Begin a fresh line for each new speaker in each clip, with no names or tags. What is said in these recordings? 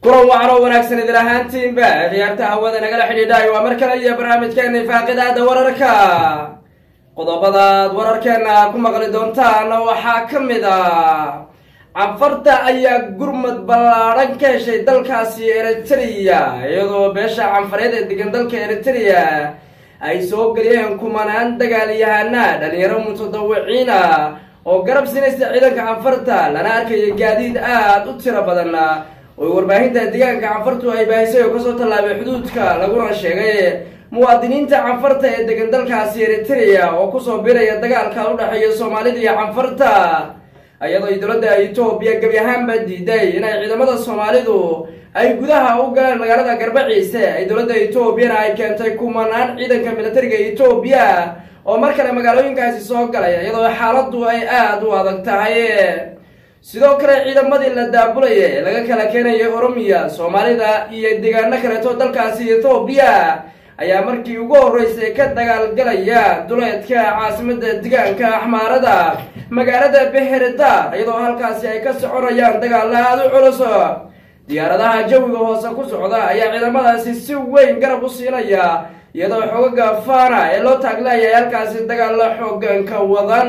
kulan wacan oo wanaagsan idil ahaantiinba ciyaarta hawada nagala xidhiidhaay waa mar kale iyo barnaamijkeena ifaaqidaada wararka qodobadaad wararkeena ku maqli doontaan waxaa ka mid ah canfarta ayaa gurmad ballaadhan ka heshay dalkaasi eritrea iyadoo beesha canfareed ee degan dalka eritrea ay soo geliyeen kumanaan dagaalyahana dhalinyaro mutadawiciina oo garab sinaysa ciidanka canfarta lana arkayo gaadiid aada u tiro badan oo warbaahinta deegaanka canfartu ay baahisay oo kasoo tallaabay xuduudka laguna sheegay muwaadiniinta canfarta ee degan dalkaasi eritrea oo kusoo biraya dagaalka u dhexeeya soomaalida iyo canfarta iyadoo ay dowladda etoobiya gebi ahaanba diiday inay ciidamada soomaalidu ay gudaha u galeen magaalada garbaciise ay dowladda etoobiyana ay keentay kumanaan ciidanka militariga etoobiya oo mar kale magaalooyinkaasi soo galay iyadoo xaaladdu ay aada u adag tahay sidoo kale ciidamadii la daabulaya ee laga kala keenayay oromiya soomaalida iyo deegaano kaleeto dalkaasi etoobiya ayaa markii ugu horreysay ka dagaalgalaya duleedka caasimada deegaanka axmaarada magaalada beheredar iyadoo halkaasi ay ka soconayaan dagaalla aada u culus diyaaradaha jawiga hoose ku socda ayaa ciidamadaasi si weyn garab u siinaya iyadoo xoogaga fana ee loo taaglayay halkaasi dagaalla xooganka wadan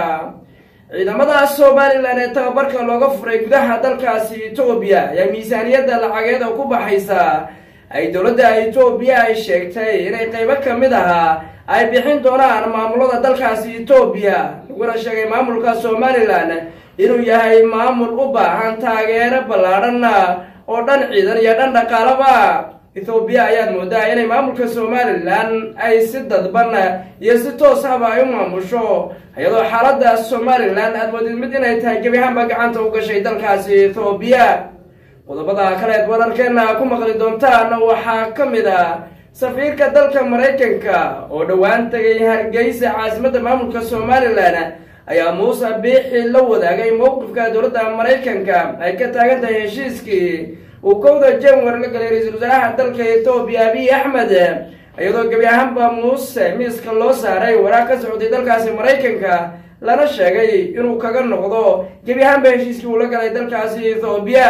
ciidamada somalilan ee tababarka looga furay gudaha dalkaasi etoobiya ayaa miisaaniyadda lacageeda ku baxaysa ay dowladda etoobiya ay sheegtay inay qeybo ka mid ahaa ay bixin doonaan maamulada dalkaasi etoobiya laguna sheegay maamulka somalilan inuu yahay maamul u baahan taageero ballaadhan oo dhan ciidan iyo dhan dhaqaalaba ethoobiya ayaad moodaa inay maamulka somalilan ay si dadban iyo si toos ahba ay u maamusho iyadoo xaaladda somalilan aad moodid mid inay tahay gebi ahaanba gacanta u gashay dalkaasi ethoobiya qodobada kaleed wararkeena ku maqli doontaan waxaa ka mid ah safiirka dalka maraykanka oo dhowaan tegay hargeysa caasimadda maamulka somalilan ayaa muuse biixi la wadaagay mowqifka dowladda maraykanka ay ka taagan tahay heshiiskii uu kowda january la galay ra-iisul wasaaraha dalka etoobiya abiy axmed iyadoo gebi ahaanba muuse miiska loo saaray waraaq ka socday dalkaasi maraykanka lana sheegay inuu kaga noqdo gebi ahaanba heshiiskii uu la galay dalkaasi ethoobiya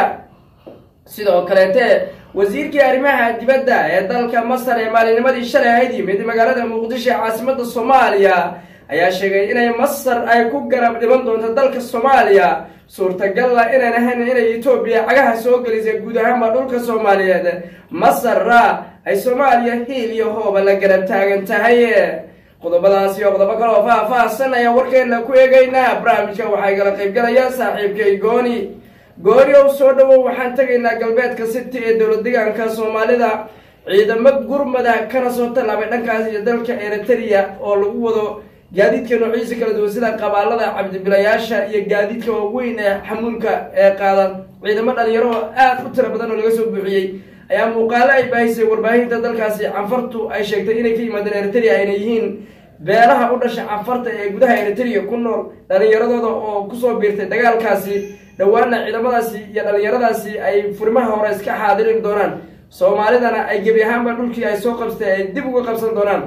sidoo kaleete wasiirkii arrimaha dibadda ee dalka masar ee maalinimadii shalay ahayd yimid magaalada muqdisho ee caasimada soomaaliya ayaa sheegay inay masar ay ku garab dhiban doonto dalka soomaaliya suurtagalla inayn ahayn inay etoobiya cagaha soo gelisay guud ahaanba dhulka soomaaliyeed masarra ay soomaaliya hiil iyo hooba la garab taagan tahay qodobadaasi oo qodobo kale oo faah-faahsan ayaan warkeena ku eegaynaa barnaamijka waxaa igala qaybgalaya saaxiibkay gooni gooni ow soo dhawow waxaan tegaynaa galbeedka city ee dowlad deegaanka soomaalida ciidamo gurmada kana soo tallaabay dhankaas iyo dalka eritrea oo lagu wado gaadiidka noociisa kala duwan sida qabaalada cabdibilayaasha iyo gaadiidka waaweyn ee xamuulka ee qaadan ciidamo dhalinyaro oo aada u tiro badan oo laga soo buuxiyey ayaa muuqaalo ay baahisay warbaahinta dalkaasi canfartu ay sheegtay inay ka yimaadeen eritrea ayna yihiin beelaha u dhasha canfarta ee gudaha eritrea ku nool dhalinyaradooda oo kusoo biirtay dagaalkaasi dhowaana ciidamadaasi iyo dhalinyaradaasi ay furimaha hore iska xaadirin doonaan soomaalidana ay gebi ahaanba dhulkii ay soo qabsatay ay dib uga qabsan doonaan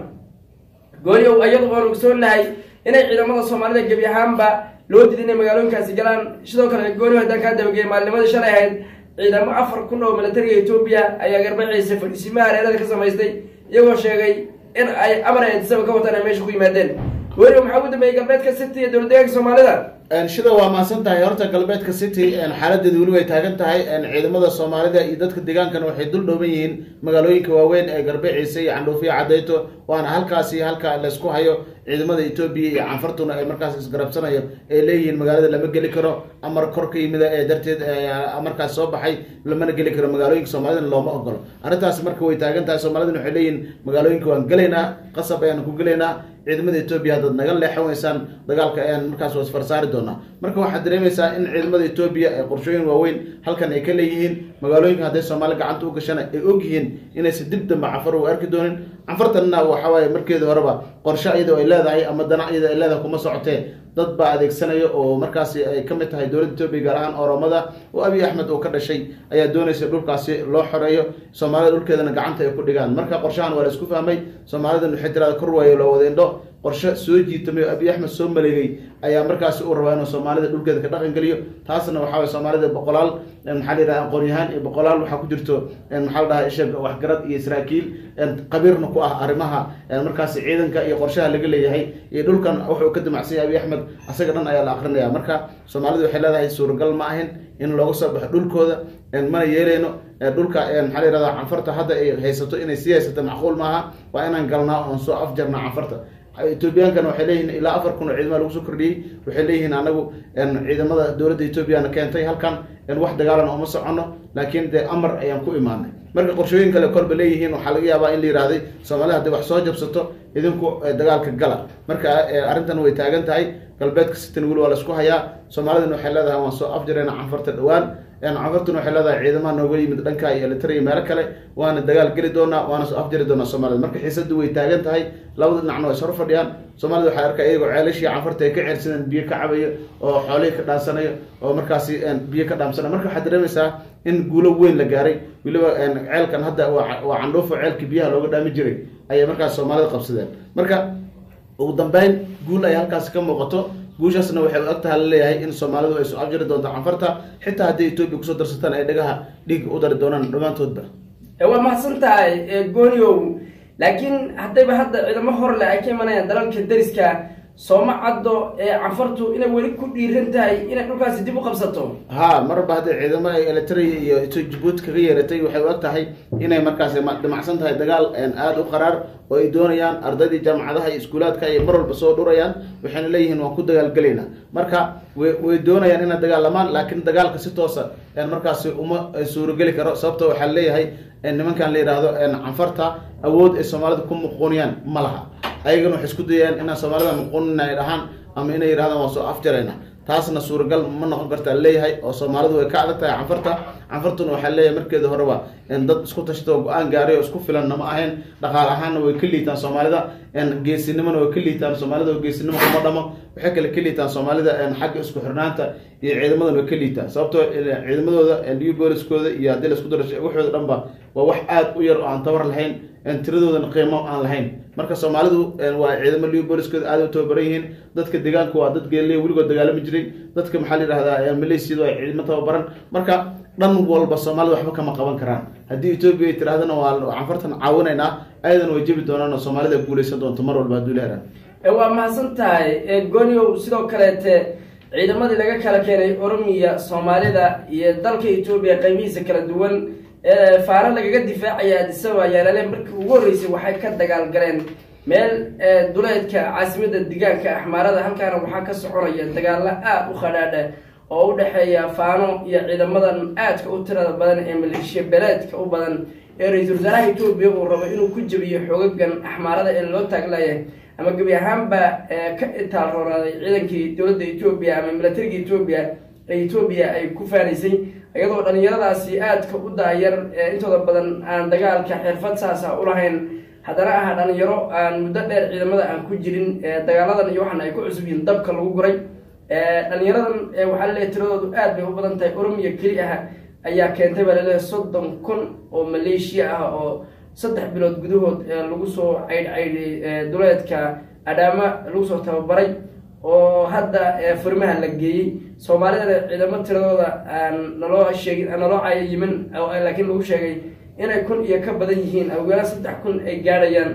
gooniow iyadu oon ogsoonahay inay ciidamada soomaalida gebi ahaanba loo diiday inay magaalooyinkaasi galaan sidoo kale gooniow haddaan kaa dabageeyay maalinimadii shalay ahayd ciidamo afar kun oo militariga etoobiya ayaa garbaciisa fadhiisimaha hareerada ka samaystay iyagoo sheegay in ay amar eedisaba ka wataan ay meesha ku yimaadeen gooniow maxaa ugu dambeeyey galbeedka city ee dowlad deegaanka soomaalida
shida waa mahadsan tahay horta galbeedka city xaaladeedu weli way taagan tahay ciidamada soomaalida iyo dadka deegaankana waxay dul dhooban yihiin magaalooyinka waaweyn ee garbeeciisa iyo candhuufiya cadeyto waana halkaasi halka laysku hayo ciidamada etoobiya iyo canfartuna ay markaas isgarabsanayo ay leeyihiin magaalada lama geli karo amar kor ka yimida ee darteed markaas soo baxay lamana geli karo magaalooyinka soomaalidana looma ogolo arrintaasi marka way taagan tahay soomaalidana waxay leeyihiin magaalooyinka waan gelaynaa qasab ayaan ku gelaynaa ciidamada etoobiya haddaad naga leexan weysaan dagaalka ayaan markaas wasfarsaari doonaa marka waxaad dareemaysaa in ciidamada etoobiya ee qorshooyin waaweyn halkan ay ka leeyihiin magaalooyinka hadday soomaali gacanta u gashana ay ogyihiin inaysan dib dambe canfar u arki doonin canfartanna waxa waaye markeeda horeba qorshe iyadoo ay leedahay ama dana iyadoo ay leedahay kuma socotee dad baa adeegsanaya oo markaasi ay ka mid tahay dowladda etoobiya gaar ahaan oromada oo abiy axmed uu ka dhashay ayaa doonaysa dhulkaasi loo xoreeyo soomaalida dhulkeedana gacanta ay ku dhigaan marka qorshahan waa la isku fahmay soomaalidan waxay tirada kor waayo loo wada indho qorshe soo jiitamay oo abiy axmed soo maleegay ayaa markaasi uu rabaa inuu soomaalida dhulkeeda ka dhaqan geliyo taasna waxaa waye soomaalida boqolaal maxaa la yidhaha aqoon-yahaan iyo boqolaal waxaa ku jirto maxaa la dhahaa isha waxgarad iyo saraakiil qabiirna ku ah arrimaha markaasi ciidanka iyo qorshaha laga leeyahay iyo dhulkan wuxuu ka damacsan yahay abiy axmed asaga dhan ayaa la akrinaya marka soomaalidu waxay leedahay suuragal ma ahin in looga soo baxo dhulkooda mana yeeleyno dhulka maxaa la yihahda canfarta hadda ay haysato inay sii haysato macquul maaha waa inaan galnaa oon soo afjarnaa canfarta etoobiyaankana waxay leeyihiin ilaa afar kun oo ciidamada lagu soo kordhiyey waxay leeyihiin anagu ciidamada dowladda etoobiyana keentay halkan wax dagaalan ooma socono laakiin dee amar ayaan ku imaanay marka qorshooyin kale kolba leeyihiin waxaa laga yaabaa in la yihahday soomaalida hadday wax soo jabsato idinku dagaalka gala marka arrintan way taagan tahay galbeedka sitan weli waa laisku hayaa soomaalidana waxay leedahay waan soo afjarayna canfarta dhowaan canfartuna waxay leedahay ciidamaha nooga yimid dhanka iyo elitariya meelo kale waana dagaal geli doonaa waana soo afjari doonaa soomaalida marka xiisadu way taagan tahay labada dhinacna way sor fadhiyaan soomaalida waxay arkaa iyagoo ceelashii canfarta ay ka ceersadeen biyo ka cabayo oo xoolihii ka dhaansanayo oo markaasi biyo ka dhaamsanayo marka waxaad dareemaysaa in guulo weyn la gaaray weliba ceelkan hadda waa candhuufo ceelkii biyaha looga dhaami jiray ayay markaas soomaalida qabsadeen marka ugu dambeyn guul ay halkaasi ka muuqato guushaasna waxay og taha laleeyahay in soomaalidu ay soo afjari doonto canfarta xitaa haddii etoobiya kusoo darsataan ay dhagaha dhiig u dari doonaan dhammaantoodba
waa mahadsan tahay gooniow laakiin haddayba hadda ciidamo horle ay ka imanayaan dalalka dariska sooma caddo canfartu inay weli ku dhiiran tahay inay dhulkaasi dib u qabsato
ha marba haddii ciidamo ay elitria iyo jabuuti kaga yeeratay waxay og tahay inay markaasi dhimacsan tahay dagaal aada u qaraar oo ay doonayaan ardaydii jaamacadaha iyo iskuulaadka ay mar walba soo dhurayaan waxayna leeyihiin waan ku dagaalgelaynaa marka way doonayaan inay dagaalamaan laakiin dagaalka si toosa markaasi uma suurogeli karo sababto waxaa leeyahay nimankan la yidhaahdo canfarta awood ay soomaalida ku muquuniyaan ma laha ayagana waxay isku dayayaan inaan soomaalida muquunina ay dhahaan ama inay yidhahdaan waan soo afjarayna taasna suuragal ma noqon kartaa leeyahay oo soomaalidu way ka adag tahay canfarta canfartuna waxaa leeyahay markeeda horeba dad isku tashta oo go-aan gaaray oo isku filanna ma ahayn dhaqaal ahaanna way ka liitaan soomaalida geesinimona way ka liitaan soomaalida oo geesinimo kuma dhamo waxay kale ka liitaan soomaalida xagga isku xirnaanta iyo ciidamadan way ka liitaan sababtoo ciidamadooda new booliskooda iyo haddii laisku daro waxooda dhanba waa wax aada u yar oo aan tabar lahayn tiradoodana qiimo aan lahayn marka soomaalidu waa ciidamo new booliskooda aada u tababaran yihiin dadka deegaanku waa dad geeliya weligood dagaalami jiray dadka maxaa la yidhahdaa maleysiyadu ay ciidamo tababaran marka dhan walba soomaalida waxba kama qaban karaan haddii etoobiya ay tirahdana waa canfartan caawinaynaa ayadan way jebi doonaan oo soomaalida guuleysan doonto mar walba hadduu leheraan
waa mahadsan tahay gooniow sidoo kaleete ciidamadii laga kala keenay oromiya soomaalida iyo dalka etoobiya qaybihiisa kala duwan faano lagaga difaacaya adisaba yaalale markii ugu horreysay waxay ka dagaal galeen meel duleedka caasimada degaanka axmaarada halkaana waxaa ka soconaya dagaalo aada u khadhaadha oo u dhexeeya faano iyo ciidamadan aadka u tirada badan ee maleeshiya beeleedka u badan ee ra-iisul wasaaraha etoobiya uu rabo inuu ku jabiyo xoogagan axmaarada ee loo taaglayahay ama gebi ahaanba ka itaal roonaaday ciidankii dowladda etoobiya ama milatariga etoobiya ee etoobiya ay ku faanaysay iyadoo dhalinyaradaasi aadka u daayar intooda badan aan dagaalka xirfad saasa ulahayn haddana aha dhalinyaro aan muddo dheer ciidamada aan ku jirin dagaaladan iyo waxaana ay ku cusub yihiin dabka lagu guray dhalinyaradan waxaa laleeyahy tiradoodu aad bay u badan tahay oromiya keli ah ayaa keentay baa laleeyahay soddon kun oo maleeshiya ah oo saddex bilood gudahood lagu soo caydh caydhay duleedka adhaama lagu soo tababaray oo hadda furmaha la geeyey soomaalidana ciidamo tiradooda aan naloo sheegin naloo cayimin laakiin lagu sheegay inay kun iyo ka badan yihiin awgeela saddex kun ay gaadhayaan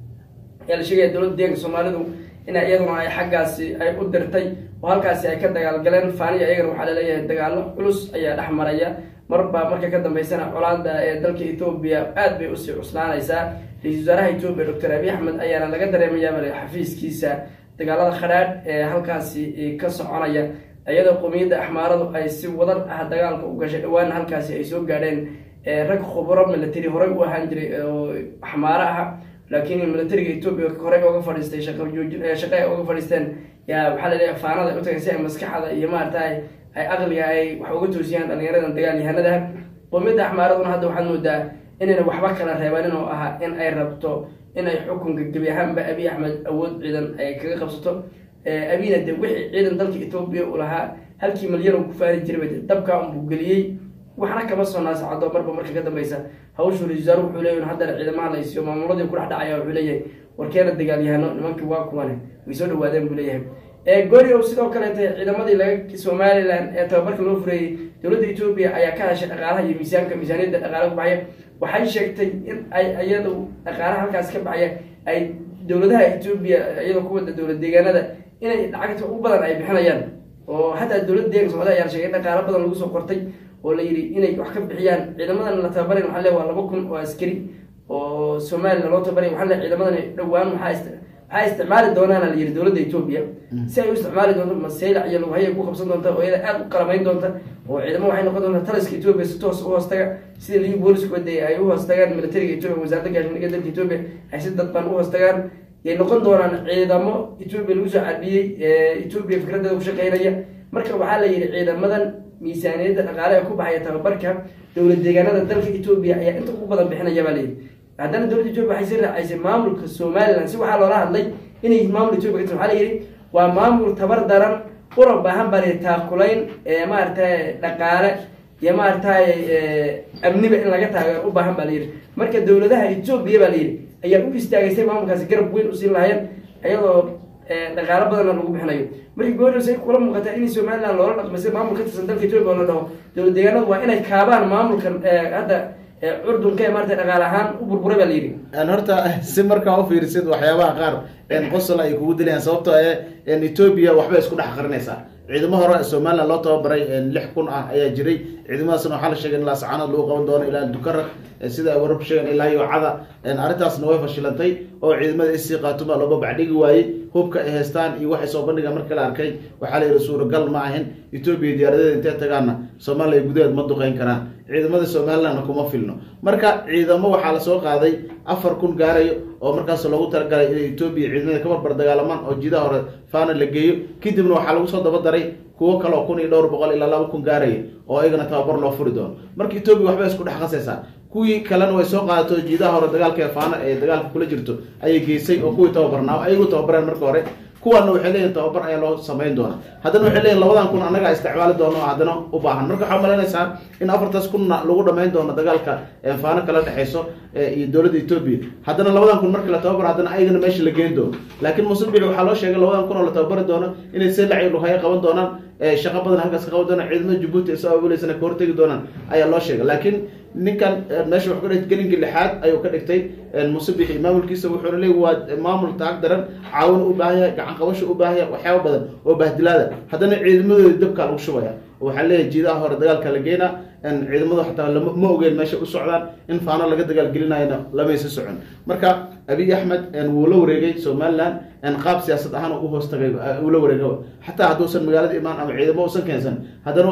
ayaa la sheegaya dowladda deeganka soomaalidu in iyaduna ay xaggaasi ay u dirtay oo halkaasi ay ka dagaalgaleen faaniya iyagana waxaa laleeyahay dagaalo culus ayaa dhex maraya marba marka ka dambeysana colaada ee dalka etoobiya aad bay usii cuslaanaysaa ra-isul wasaaraha etoobiya doctor abiy axmed ayaana laga dareemayaabale xafiiskiisa dagaalada khadhaadh ee halkaasi ka soconaya iyadoo qomiyadda axmaaradu ay si wadar ah dagaalka u gashay dhawaana halkaasi ay soo gaadheen rag khuburo milatary horey u ahaan jiray oo axmaaro ah laakiin milatariga etoobiya horey oga fadhiistay shaqe ay oga fadhiisteen yaa waxaa laleeyahay faanada ay utagay si ay maskaxda iyo maaragtay ay aqliga ay wax uga toosiyaan dhalinyaradan dagaalyahanada qomiyadda axmaaraduna hadda waxaad moodaa inayna waxba kala reebanin oo ahaa in ay rabto in ay xukunka gebi ahaanba abiy axmed awood ciidan ay kaga qabsato abiyna de wixii ciidan dalka etoobiya u lahaa halkii malyan uu ku faari jiray dabka unbuu geliyey waxna kama soo naasacado marba marka ka dambeysa hawshu ra-isul wasaaruhu wuxuu leeyahy haddana ciidamaha la isiyo maamuladii ku dhex dhacaya wuxuu leeyahay warkeena dagaalyahano nimankii waa kuwane way soo dhawaadeen buu leeyahay goriow sidoo kaleeta ciidamadii laga somalilan ee tababarka loo fureeyey dowladda etoobiya ayaa ka heshay dhaqaalaha iyo miisaanka miisaaniyadda dhaqaalaha ku baxaya waxay sheegtay in ay iyadu dhaqaalaha halkaas ka baxaya ay dowladaha etoobiya iyadoo kuwada dowlad deegaanada inay lacagta u badan ay bixinayaan oo hataa dowladda deeganka socda ayaa sheegay in dhaqaalo badan lagu soo qortay oo la yidhi inay wax ka bixiyaan ciidamadan la tababaran waxaa le waa laba kun oo askari oo somalilan loo tababaray waxaa le ciidamadan dhowaan waxaa waxay isticmaali doonaana la yidhi dowladda etoobiya si ay u isticmaali doonto maseylac iyo lughay ay ku qabsan doonta oo iyada aada u qalamayn doonta oo ciidamo waxay noqon doontaa taliska etoobiya si toos u hoostaga sida liu boolisku wade ay u hoostagaan militariga etoobiya wasaaradda gaashaandhigga dalka etoobiya ay si dadban u hoostagaan yay noqon doonaan ciidamo etoobiya lagu soo cadhiyey etoobiya fikradeeda ku shaqeynaya marka waxaa la yidhi ciidamadan miisaaniyadda dhaqaale ee ku baxaya tababarka dowlad deegaanada dalka etoobiya ayaa inta ugu badan bixinaya baa layidhi haddana dowladda etoobiya waxay si raacaysay maamulka somalilan si waxaa loola hadlay inay maamul etoobiya ka tir waxaa la yidhi waa maamul tabar daran una baahan baa layidhi taakulayn ee maaragtay dhaqaale iyo maaragtay amniba in laga taageero u baahan baa layidhi marka dowladaha etoobiya baa layidhi ayaa u istaagaysay maamulkaasi garab weyn usiin lahayen iyadoo dhaqaalo badanna lagu bixinayo markii gooriyos ay kula muuqataa in somalilan loola dhaqmay sida maamul ka tirsan dalka etoobiya oo la dhaho dowlad deegaanadu waa inay kaabaan maamulkan hadda curdunka ee maarata dhaqaale ahaan u burburay baa layidhi
horta si markaa ufiirisid waxyaabaha qaar qosol ay kugu dilayaan sababtoo ee etoobiya waxbay isku dhex qarinaysaa ciidamo hore somalilan loo tababaray lix kun ah ayaa jiray ciidamadaasna waxaa la sheegay in laascaanood lagu qaban doono ilaa dukaraq sida ay wararku sheegeen ilaa yoocada arrintaasna way fashilantay oo ciidamada isii qaatuma looga bacdhigi waayey hubka ay haystaan iyo waxay soo bandhigaan marka la arkay waxaa la yidhi suuragal ma ahin etoobiya diyaaradeeda intay tagaanna soomaaliya gudaheed ma duqeyn karaan ciidamada somalilandna kuma filno marka ciidamo waxaa lasoo qaaday afar kun gaarayo oo markaas loogu talagalay inay etoobiya ciidamada ka barbar dagaalamaan oo jidaha hore faana la geeyo kadibna waxaa lagu soo daba daray kuwo kale oo kun iyo dhowr boqol ilaa laba kun gaaraya oo ayagana tababar loo furi doono marka etoobiya waxbay isku dhex qasaysaa kuwii kalena way soo qaadato jiidaha hore dagaalka ee faana ee dagaalka kula jirto ayay geysay oo kuwii tababarnaa ayagu tababareen marka hore kuwaana waxay leeyihin tababar ayaa loo samayn doona haddana waxay leeyihin labadan kun annaga isticmaali doono oo haddana u baahan marka waxaa malaynaysaa in afartaas kunna lagu dhamayn doono dagaalka faano kala dhexeyso iyo dowladda etoobiya haddana labadan kun markii la tababar haddana ayagana meesha la geyn doono laakiin musabix waxaa loo sheegay labadan kun oo la tababari doono inay selac iyo lughaya qaban doonaan shaqo badan halkaas ka qaban doonaan ciidamada jabuuti ay soo abuleysana ka hortegi doonaan ayaa loo sheegay laakiin ninkan meesha wax ka dhigtay gelinkii lixaad ayuu ka dhigtay musabixi maamulkiisa wuxuuna leeyahy waa maamul taag daran caawin u baahan yahay gacan qabasho u baahan yahay waxyaaba badan oo bahdilaada haddana ciidamadooda dabkaa lagu shubaya waxaa leeyahay jiidaha hore dagaalka la geynaa ciidamadu xataa ma ogeen meesha u socdaan in faano laga dagaalgelinayana lamaysa socon marka abiy axmed wuu la wareegay somalilan qaab siyaasad ahaan u hoos tagay uu la wareega xataa hadduusan magaalada imaan ama ciidamo usan keensan haddana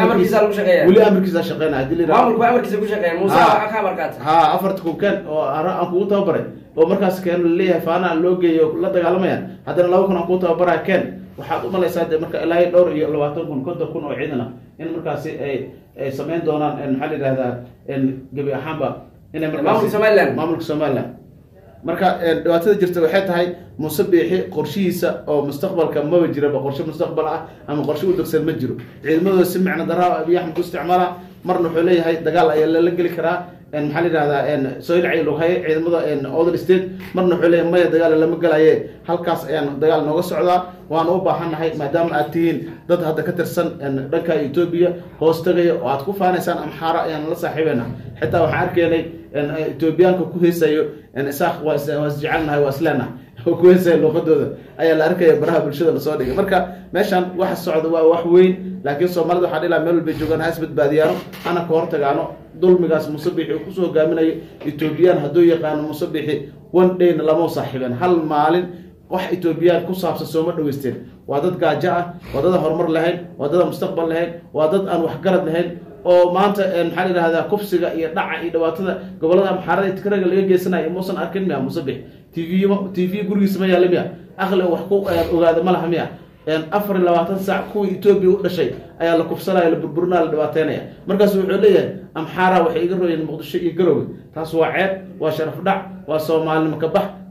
waxaa weli amarkiisa shaqeynaya hadii la
maamulku amarkiisa ku shaqeeya muuse ka amarkaata
ha afarta kun keen oo aan kugu tababaray oo markaas keen laleeyahay faana loo geeyo la dagaalamayaan haddana laba kun aan kugu tababaraya keen waxaad umalaysaa de marka ilaa dhowr iyo labaatan kun konton kun oo ciidan ah in markaasi ay ay samayn doonaan maxaa la yidhahdaa gebi ahaanba inay
maamulka somaliland
maamulka somaliland marka dhibaatada jirta waxay tahay muuse biixi qorshihiisa oo mustaqbalka maba jiraba qorshe mustaqbal ah ama qorshe u degsan ma jiro ciidamadooda si micno daraa abiy axmed ku isticmaala marna wuxuu leeyahay dagaal ayaa lala geli karaa maxaa la yidhahdaa soilci lughaye ciidamada other state marna wuxuu leeyahay maya dagaal lama gelaye halkaas ayaan dagaal nooga socdaa waana u baahannahay maadaama aad tihiin dad hadda ka tirsan dhanka etoobiya hoos tagaya oo aad ku faanaysaan amxaara ayaan la saaxiibeyna xitaa waxaan arkaynay etoobiyaanka ku heesayo isaaq waa isjecelnahay waa isleenahay oo ku heesaya luuqadooda ayaa la arkaya baraha bulshada lasoo dhigay marka meeshan waxa socda waa wax weyn laakiin soomaalida waxaa dhilaa meel walbay joogaan ha isbadbaadiyaano hana ka hortagaano dulmigaas musabixi uu kusoo hogaaminayo etoobiyaan hadduu yaqaano musabixi one dayna lama saaxiibeen hal maalin wax etoobiyaan ku saabsan sooma dhaweysteen waa dad gaajo ah waa dad horumar lahayn waa dad aan mustaqbal lahayn waa dad aan waxgarad lahayn oo maanta maxaa la yidhahdaa kufsiga iyo dhaca iyo dhibaatada gobolada amxaarada tikraga laga geysanayo muusan arkin miya musabix t v t v gurigiisa ma yaalla miya aqli wax ku ogaada ma laha miya afar iyo labaatan saac kuwii etoobiya u dhashay ayaa la kufsanaya la burburinaya la dhibaateynaya markaasu wuxuu leeyahay amxaara waxay iga rooyeen muqdisho iyo garowe taas waa ceeb waa sharaf dhac waa soomaalinimo ka bax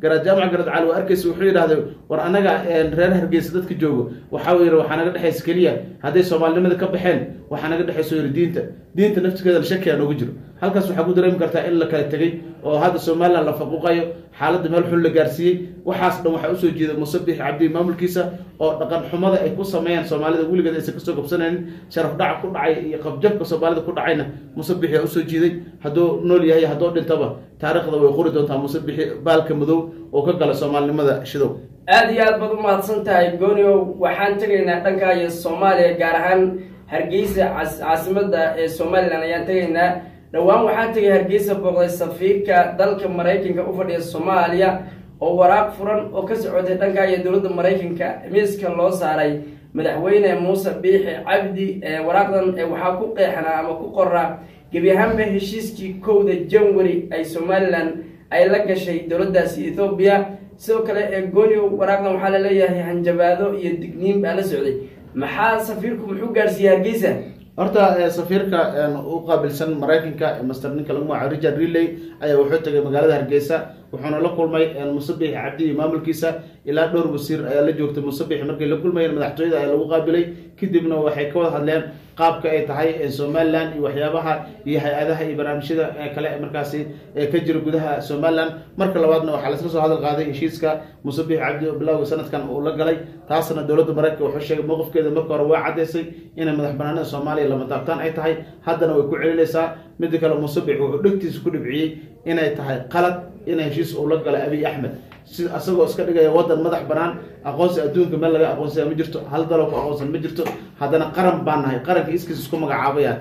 garaad jaamac garaad cali waa arkaysa wuxuu yidhahday war anaga reer hargeysa dadka joogo waxaa yidhi waxaa naga dhexaysa keliya hadday soomaalinimada ka baxeen waxaa naga dhexayso yidhi diinta diinta naftigeeda shakiyaa noogu jiro halkaas waxaa ku dareemi kartaa in la kala tegey oo hadda somalilan la faquuqayo xaaladda meel xun la gaarsiiyey waxaas dhan waxaa usoo jeeda musabix cabdi maamulkiisa oo dhaqan xumada ay ku sameeyaan soomaalida weligeed aysan kasoo gabsanaynin sharaf dhaca ku dhacay iyo qabjabka soomaalida ku dhacayna musabixi aa usoo jiiday hadduu nool yahay hadduu dhintaba taariikhda way qori doontaa musabixi baalka madow oo ka gala soomaalinimada shidow
aada iyo aad baad u mahadsan tahay gooniow waxaan tegaynaa dhanka iyo soomaaliya gaar ahaan hargeysa caasimada ee somalilan ayaan tegaynaa dhowaan waxaan tegay hargeysa booqday safiirka dalka maraykanka u fadhiya soomaaliya oo waraaq furan oo ka socotay dhanka iyo dowladda maraykanka miiska loo saaray madaxweyne muuse biixi cabdi waraaqdan waxaa ku qeexnaa ama ku qoraa gebi ahaanba heshiiskii kowda janwari ay somalilan ay la gashay dowladdaasi ethoobiya sidoo kale ee goonio waraaqdan waxaa laleeyahay hanjabaado iyo digniin baa la socday maxaa safiirku muxuu gaarsiiyey hargeysa
horta safiirka u qaabilsan maraykanka master ninka lagu magacaabo richard reley ayaa wuxuu tegay magaalada hargeysa wuxuuna la kulmay musabix cabdi iyo maamulkiisa ilaa dhowr wasiir ayaa la joogtay musabix markay la kulmayeen madaxtooyada ayaa lagu qaabilay kadibna waxay ka wada hadleen qaabka ay tahay somalilan iyo waxyaabaha iyo hay-adaha iyo barnaamijyada kale markaasi ka jira gudaha somalilan marka labaadna waxaa laisla soo hadal qaaday heshiiska musabix cabdi oo bilowga sanadkan uu la galay taasna dowladda maraykanka wuxuu sheegay mowqifkeeda marka hore waa caddaysay inay madax banaanida soomaaliya lama taabtaan ay tahay haddana way ku celinaysaa midda kale musabix wuxuu dhegtiisa ku dhibciyey inay tahay qalad inay heshiis uu la galay abiy axmed si asagoo iska dhigaya wadan madax banaan aqoonsi adduunka meel laga aqoonsaya ma jirto hal dalo ku aqoonsan ma jirto haddana qaran baan nahay qaranka iskiis isku magacaabayaan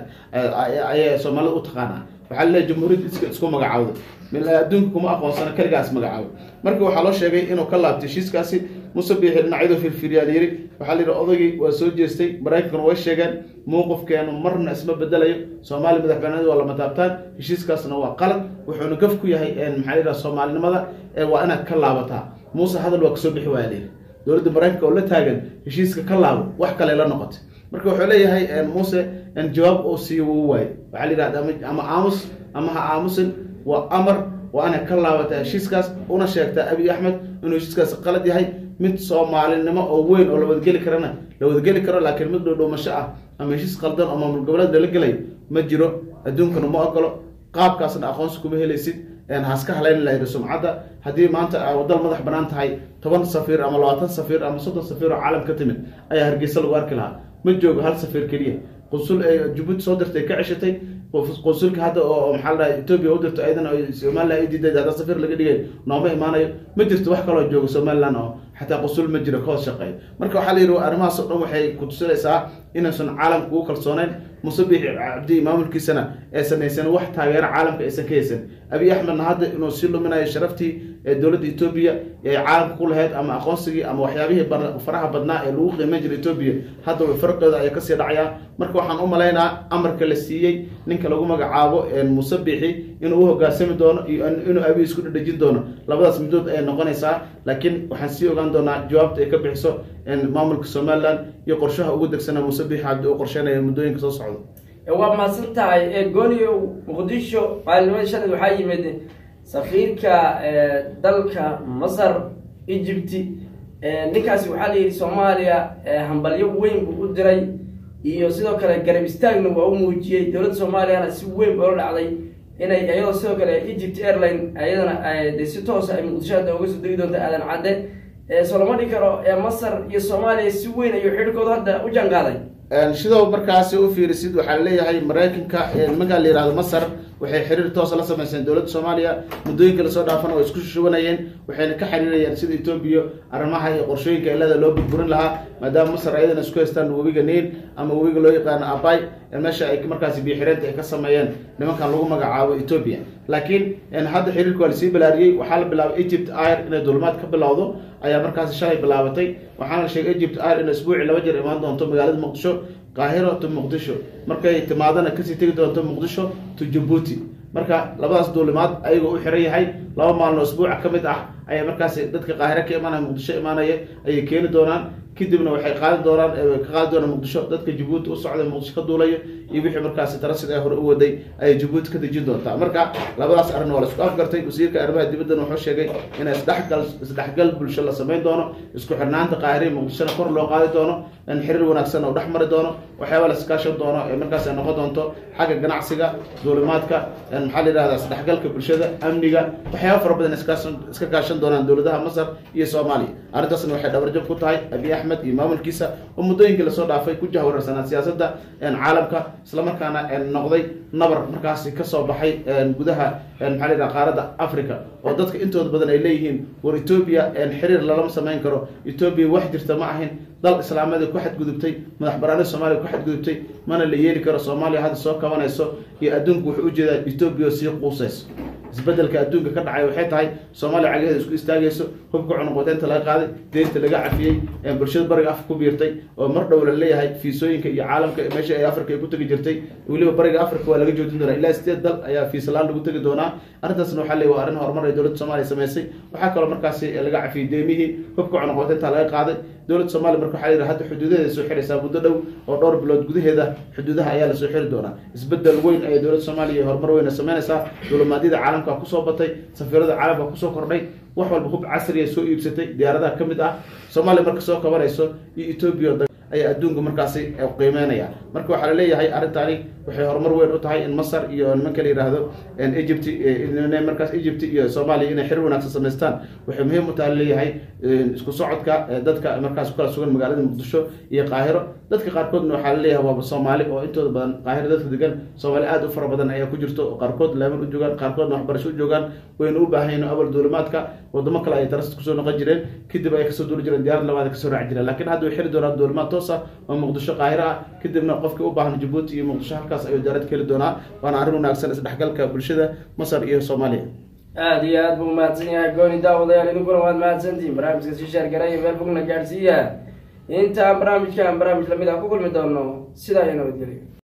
ayay soomaalida u taqaanaa waxaa laleeyahy jamhuuriyadda iska isku magacaawda adduunka kuma aqoonsana keligaas magacaabo marka waxaa loo sheegay inuu ka laabtay heshiiskaasi musabixi dhinacyadu firfiriyaan yiri waxaa la yidhi odaygii waa soo jeestay maraykankuna way sheegeen mowqifkeenu marna isma bedelayo soomaaliya madax banaanida waa lama taabtaan heshiiskaasna waa qalad wuxuuna gaf ku yahay maxaa yidhaha soomaalinimada waa inaad ka laabataa muuse hadal waa kasoo bixi waaya layidhi dowladda maraykanka oo la taagan heshiiska ka laabo wax kale la noqotay marka wuxuu leeyahay muuse jawaab uu siiyo wuu waaye waxaa la yidhahda ama aamus ama ha aamusin waa amar waa inay ka laabataa heshiiskaas una sheegtaa abiy axmed inuu heshiiskaas qalad yahay mid soomaalinimo oo weyn oo la wadageli karana la wadageli karo laakiin mid dhowdhowmasho ah ama heshiis qaldan oo maamul goboleed lala gelay ma jiro adduunkana ma ogolo qaabkaasna aqoonsi kuma helaysid haska halayn lahayd sumcadda haddii maanta dal madax banaan tahay toban safiir ama labaatan safiir ama soddon safiir oo caalam ka timid ayaa hargeysa lagu arki lahaa ma joogo hal safiir keliya qunsul ee jabuuti soo dirtay ka ceshatay qunsulka hadda oo maxaa la dhaha etoobiya u dirto ayadana somalilan ay diiday hadda safiir laga dhigay nooma imaanayo ma jirto wax kaloo joogo somaliland oo xataa qusul ma jiro kahoos shaqeeyo marka waxaa la yidhi arrimahaas oo dhan waxay kutusinaysaa inaysan caalamka ugu kalsooneyn musabix cabdi maamulkiisana aysan haysan wax taageero caalamka aysan ka haysan abiy axmedna hadda inuu sii luminayo sharaftii ee dowladda etoobiya ee caalamka ku lahayd ama aqoonsigii ama waxyaabihii faraha badnaa ee lagu qiimeyn jiray etoobiya hadda farqeeda ayaa kasii dhacaya marka waxaan u malaynaa amarka la siiyey ninka lagu magacaabo musabixi inuu u hogaansami doono iyo inuu abiy isku dhedhejin doono labadaas midood ayay noqonaysaa laakiin waxaan sii ogaan doonaa jawaabta ay ka bixiso maamulka somalilan iyo qorshaha ugu degsana musabix cabdi uu qorsheynaya muddooyinka soo socda
waa mahadsan tahay gooniyo muqdisho maalinimada shalay waxaa yimid safiirka dalka masar egypty ninkaasi waxaa la yidhi soomaaliya hambalyo weyn buu u diray iyo sidoo kale garab istaagna waa u muujiyey dowladda soomaaliyana si weyn boola dhacday inay iyadoo sidoo kale egypt airline ayadana de si toosa ay muqdisho hadda uga soo degi doonta aadan cadde soo lama dhigi karo masar iyo soomaaliya si weyn ayuu xidhkooda hadda u janqaaday
sidoo markaasi u fiirisid waxaa leeyahay maraykanka nimankaa la yihahdo masar waxay xiriir toosa la sameyseen dowladda soomaaliya muddooyinka lasoo dhaafana way isku shubanayeen waxayna ka xiriirayeen sida etoobiya arrimaha iyo qorshooyinka ilada loo burburin lahaa maadaama masar ayadana isku haystaan webiga niil ama webiga loo yaqaano abay meesha ay markaasi biyoxireenta ay ka sameeyeen nimankan lagu magacaabo etoobiya laakiin hadda xiriirka waa lasii balaariyey waxaa la bilaabay egypt air inay dulmaad ka bilowdo ayaa markaasi shalay bilaabatay waxaana la sheegay egypt air in isbuuci laba jeer imaan doonto magaalada muqdisho qaahiro to muqdisho markay timaadana kasii tegi doonto muqdisho to jabuuti marka labadaas duulimaad ayagoo u xiran yahay laba maalino isbuuca ka mid ah ayaa markaasi dadka qaahiro ka imaanaya muqdisho imaanaya ayay keeni doonaan kadibna waxay qaadi doonaan ka qaadi doonaan muqdisho dadka jabuuti u socda muqdisho ka duulaya iyo wixii markaasi tarasid ee hore u waday ayay jabuuti ka dejin doontaa marka labadaas arrin waa la isku afgartay wasiirka arrimaha dibaddan wuxuu sheegay in isdhexgal isdhexgal bulsho la samayn doono isku xirnaanta qaahire muqdishona kor loo qaadi doono in xiriir wanaagsan oo dhex mari doono waxyaaba la iskaashan doono ee markaas ay noqon doonto xagga ganacsiga duulimaadka maxaa la yidhahdaa isdhexgalka bulshada amniga waxyaaba fara badan iskaashan iska kaashan doonaan dowladaha masar iyo soomaaliya arrintaasna waxay dhabarjab ku tahay abiy axmed iyo maamulkiisa oo muddooyinkii lasoo dhaafay ku jahwararsanaa siyaasadda caalamka islamarkaana noqday nabar markaasi kasoo baxay gudaha maxaa la yidhaha qaaradda africa oo dadka intooda badan ay leeyihiin war etoobiya xiriir lalama samayn karo etoobiya wax jirta ma ahin dal islaamada ku xadgudubtay madax banaanida soomaaliya ku xadgudubtay mana la yeeli karo soomaaliya hadda soo kabanayso iyo adduunku wuxuu ujeedaa etoobiya sii quusayso isbedelka adduunka ka dhacay waxay tahay soomaaliya cagaheeda isku istaagayso hubka cunuqoteynta laga qaaday deynta laga cafiyey bulshada bariga afka ku biirtay oo mar dhow la leeyahay fiisooyinka iyo caalamka meesha ay africa ay ku tegi jirtay weliba bariga africa waa laga joojin doonaa ilaa sideed dal ayaa fiisalaan lagu tegi doonaa arrintaasna waxaa leey waa arrin horumar ay dowladda soomaaliya samaysay waxaa kaloo markaasi laga cafiyey deemihii hubka cunuqoteynta laga qaaday dowladda soomaliya marka waxaa yidhi hadda xuduudaheeda soo xiraysaa muddo dhow oo dhowr bilood gudaheeda xuduudaha ayaa lasoo xiri doonaa isbedel weyn ayay dowladda soomaaliya horumar weyna samaynaysaa duulimaadyada caalamka kusoo batay safiirada caalamka kusoo kordhay wax walba hub casriya soo iibsatay diyaaradaha ka mid ah soomaaliya marka soo kabanayso iyo etoobiya ayaa adduunka markaasi qiimeynaya marka waxaa laleeyahay arrintaani waxay horumar weyn u tahay in masar iyo nimanka la yidhaahdo egypt markaas egypt iyo soomaaliya inay xiriir wanaagsan samaystaan waxay muhiim u tahay laleeyahay isku socodka dadka markaas ku kala sugan magaalada muqdisho iyo qaahiro dadka qaarkoodna waxaa laleeyahay waaba soomaali oo intooda badan qaahiro dadka degan soomaali aad u fara badan ayaa ku jirto qaarkood leeman u joogaan qaarkoodna waxbarasho u joogaan wayna u baahan yihin abal duulimaadka wadamo kale ay tarasta kusoo noqon jireen kadib ay kasoo duuli jireen diyaarad labaad kasoo raaci jireen lakiin hadda way xiri doonaan duulimaad toos ah oo muqdisho qaahiro ah kadibna qofkii u baahan jabuuti iyo muqdisho halkaas ayuu diyaarad ka heli doonaa waana arrin wanaagsan isdhexgalka bulshada masar iyo soomaaliya
aada iyo aad buu umahadsan yahay gooni daawadayaal idinkuna waad mahadsantihiin barnaamijka sii shaargaraya meel fogna gaadhsiiya intaan barnaamijkan barnaamij lamid ah ku kulmi doono sidaa iyo nabadgelyo